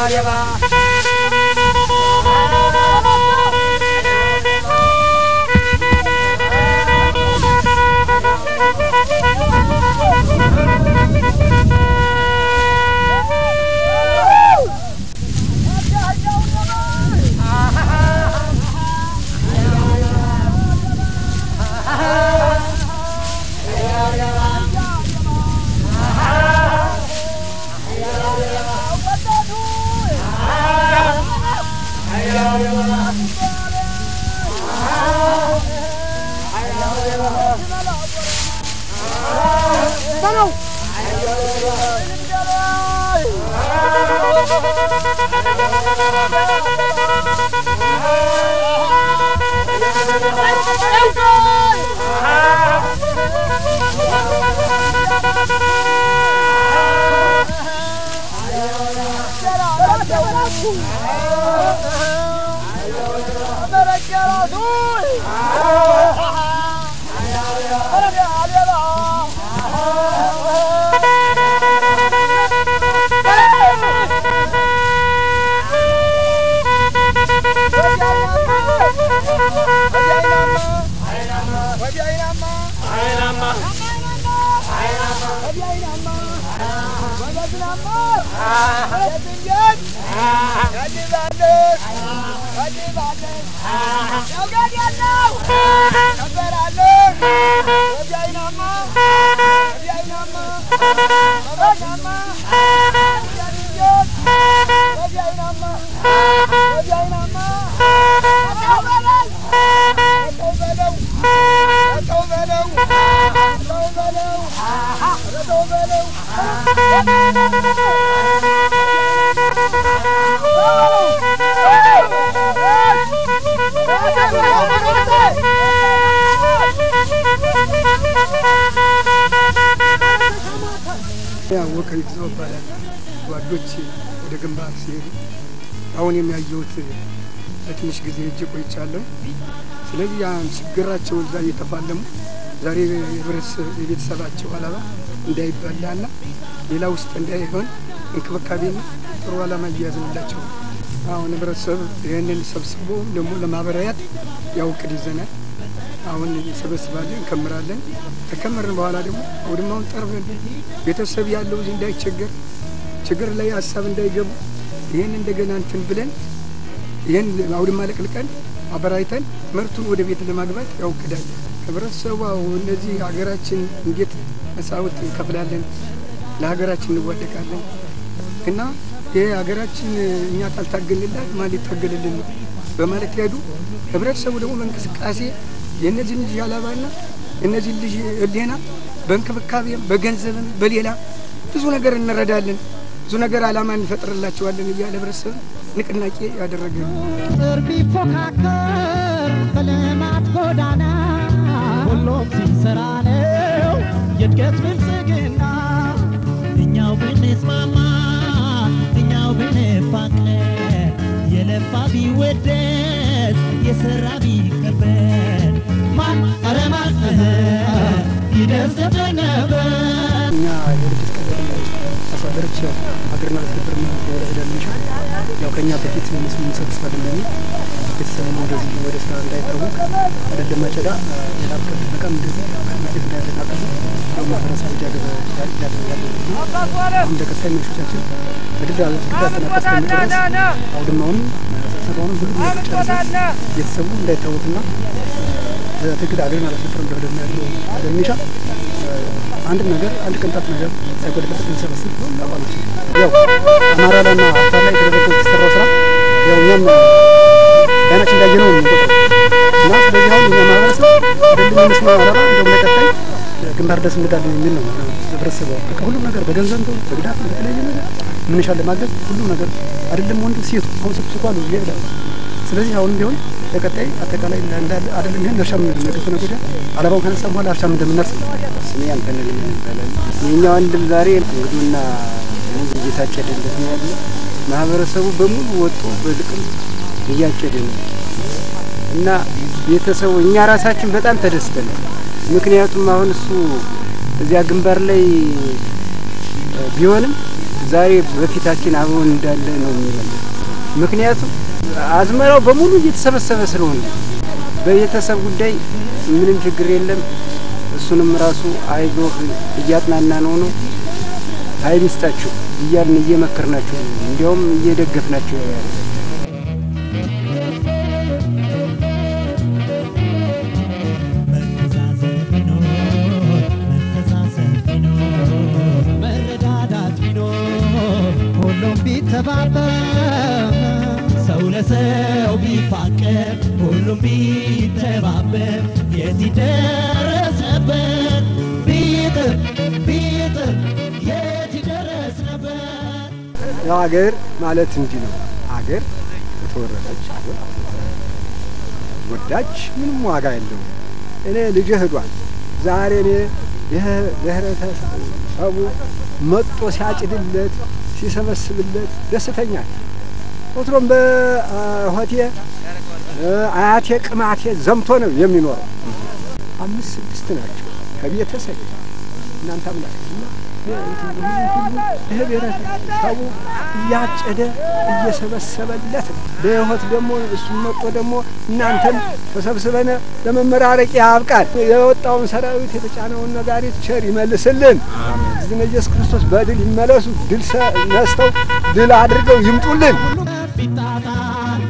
ያወቀ ይግዛው ይባላል። ጓዶች ወደ ግንባር ሲሄዱ አሁን የሚያየሁት ለትንሽ ጊዜ እጅ ቆይቻለሁ። ስለዚህ ያን ችግራቸው እዛ እየተፋለሙ ዛሬ የቤተሰባቸው አላማ እንዳይበላና ሌላ ውስጥ እንዳይሆን እንክብካቤና ጥሩ አላማ እያያዝንላቸው አሁን ህብረተሰብ ይህንን ሰብስቦ ደግሞ ለማበራያት ያው እቅድ ይዘናል። አሁን እንሰበስባለን፣ እንከምራለን። ከከመርን በኋላ ደግሞ አውድማውን ጠርበን ቤተሰብ ያለው እዚህ እንዳይቸገር ችግር ላይ ሀሳብ እንዳይገቡ ይህን እንደገና እንትን ብለን ይህን አውድማ ለቅልቀን አበራይተን ምርቱን ወደ ቤት ለማግባት ያው እቅዳለን። ህብረተሰቡ እነዚህ ሀገራችን እንዴት መስዋዕት እንከፍላለን፣ ለሀገራችን እንዋደቃለን እና ይህ ሀገራችን እኛ ካልታገልላት ማን ሊታገልልን ነው በማለት ያዱ ህብረተሰቡ ደግሞ በእንቅስቃሴ የእነዚህን ልጅ አላባና የእነዚህን ልጅ ህሊና በእንክብካቤም በገንዘብም በሌላ ብዙ ነገር እንረዳለን፣ ብዙ ነገር አላማ እንፈጥርላቸዋለን እያለ ህብረተሰብ ንቅናቄ ያደረገ ጥር ቢፎካከር በልማት ጎዳና ሁሉም ሲሰራ ነው የእድገት ብልጽግና እኛው ብንስማማ እኛው ብንፋቀር የለፋ ቢወደስ የሰራ ቢከበር ማን ኧረ ማን ይደሰት ነበር እኛ የድርጅት ቀበሌዎች አስተዳደሮች ሀገርና ለትብብር ወረዳ ሚሻ ያው ከእኛ በፊት ምስሉ እንሰብስባለን በሚል ቤተሰብ ወደዚህ ወደ ስራ እንዳይታወቅ አይደለም አጨዳ ሌላ ብቅር ጥበቃም እንደዚህ ማርኬት እንዳያደናቀፉ ያው ማህበረሰቡ እያገዘ ያለ ያለ አሁን እንደ ቀጣይ መንሾቻችን በድል ድል አጠናቀስ ከሚጨረስ አውድማውንም ስብሰባውንም ሁሉም ነገር ጨርሰን ቤተሰቡ እንዳይታወቅና በትግል አገርን አላስፈጥርም ብለው ደግሞ ያለው ለሚሻ አንድ ነገር አንድ ቅንጣት ነገር ሳይጎድልበት እንሰበስብ አቋማችን ያው አማራ ላይና አፋር ላይ የተደረገው የተሰራው ስራ ያው እኛም አይናችን እንዳየነው ነው የምንቆጥረው እና ስለዚህ አሁን እኛ ማህበረሰብ አይደለም የመስማ አላማ እንደውም ለቀጣይ ግንባር ድረስ እንሄዳለን የሚል ነው ህብረተሰቡ በቃ ሁሉም ነገር በገንዘብ ነው በግዳት በተለያየ ነገር ምንሻል ለማገዝ ሁሉም ነገር አይደለም ወንዱ ሴቱ አሁን ሴቱ ስኳሉ ይሄዳል ስለዚህ አሁንም ቢሆን ለቀጣይ አጠቃላይ እንዳለ አይደለም ይሄን እርሻ ምን ነገ ከነገ ወዲያ አለባውን ካነሳ በኋላ እርሻ እንደምናርስ ስሜ አንተነህ ይባላል። የኛ ወንድም ዛሬ እንግዱና ሙዝ እየታጨደለት ነው ያለ። ማህበረሰቡ በሙሉ ወጥቶ በልቅም እያጨደ ነው እና ቤተሰቡ እኛ ራሳችን በጣም ተደስተናል። ምክንያቱም አሁን እሱ እዚያ ግንባር ላይ ቢሆንም ዛሬ በፊታችን አብሮን እንዳለ ነው የሚለው። ምክንያቱም አዝመራው በሙሉ እየተሰበሰበ ስለሆነ በቤተሰብ ጉዳይ ምንም ችግር የለም። እሱንም ራሱ አይዞህ እያጥናና ነው ነው ኃይል ይስጣችሁ እያልን እየመከርናቸው ነው። እንዲያውም እየደገፍናቸው ያለ መተዛዘን ቢኖር መተሳሰብ ቢኖር መረዳዳት ቢኖር ሁሉም ቢተባበር ሰው ለሰው ቢፋቀር ሁሉም ቢተባበር የት ይደረስ ነበር ቢጥር ቢጥር የት ይደረስ ነበር ያው አገር ማለት እንዲህ ነው። አገር የተወረደች አገር ወዳች ምንም ዋጋ የለውም። እኔ ልጅ ህዷል ዛሬ እኔ ይህ ብሔረተሰቡ መጦ ሲያጭድለት ሲሰበስብለት ደስተኛ ነኝ። ወትሮም በሆቴ አያቴ ቅማቴ ዘምቶ ነው የሚኖረው። አምስት ስድስት ናቸው ከቤተሰብ እናንተ አምላክ እና ይህ ብሔረሰቡ እያጨደ እየሰበሰበለት ነው። በህይወት ደግሞ እሱም መጦ ደግሞ እናንተን ተሰብስበን ለመመራረቅ ያብቃል። የወጣውን ሰራዊት የተጫነውን ነጋሪት ቸር ይመልስልን። እዝነ ኢየሱስ ክርስቶስ በድል ይመለሱ። ድል ነስተው ድል አድርገው ይምጡልን። ቢጣጣል